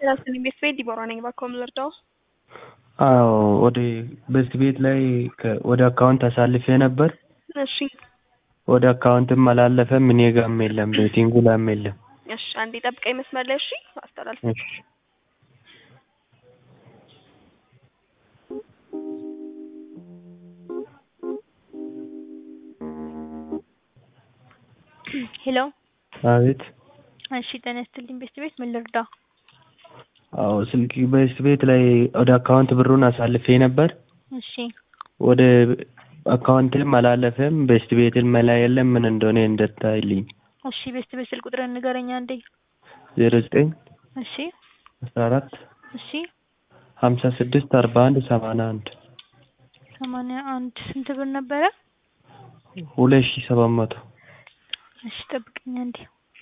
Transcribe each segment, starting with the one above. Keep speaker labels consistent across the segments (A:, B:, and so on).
A: ራስን ቤት ቤት ዲቦራ ነኝ። እባክዎ ምን ልርዳዎ?
B: አዎ ወደ በዚህ ቤት ላይ ከ- ወደ አካውንት አሳልፌ ነበር።
A: እሺ
B: ወደ አካውንትም አላለፈም እኔ ጋርም የለም ቤቲንጉ ላይም የለም።
A: እሺ አንዴ ጠብቀኝ መስመር ላይ እሺ፣ አስተላልፍ
B: እሺ
C: ሄሎ
B: አቤት።
C: እሺ ጤና ይስጥልኝ ቤት ቤት ምን ልርዳ?
B: አዎ ስልክ በዚህ ቤት ላይ ወደ አካውንት ብሩን አሳልፌ ነበር።
C: እሺ
B: ወደ አካውንትም አላለፈም በስት ቤትም መላ የለም ምን እንደሆነ እንደታይልኝ
C: እሺ ቤት ቤት ስልክ ቁጥርን ንገረኝ አንዴ።
B: ዜሮ ዘጠኝ
C: እሺ
B: አስራ አራት
C: እሺ
B: ሀምሳ ስድስት አርባ አንድ ሰማንያ አንድ
C: ሰማንያ አንድ ስንት ብር ነበረ?
B: ሁለት ሺህ ሰባት መቶ
C: እሺ ጠብቀኝ አንዴ።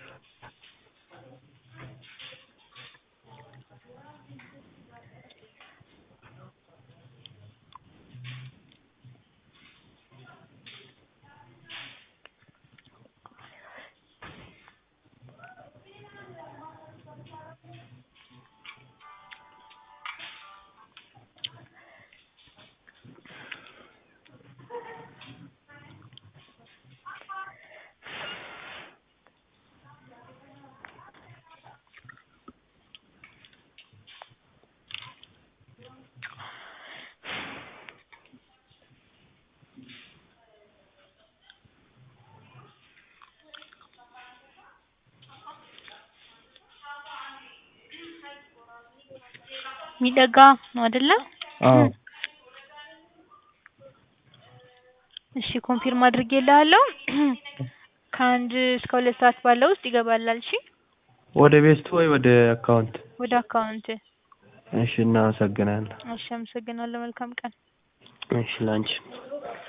C: ሚደጋ ነው አይደለ?
B: አዎ
C: እሺ ኮንፊርም አድርጌልሃለሁ። ከአንድ እስከ ሁለት ሰዓት ባለው ውስጥ ይገባላል። እሺ
B: ወደ ቤስቱ ወይ ወደ አካውንት?
C: ወደ አካውንት።
B: እሺ እናመሰግናለን።
C: እሺ አመሰግናለሁ። መልካም ቀን።
B: እሺ ላንቺ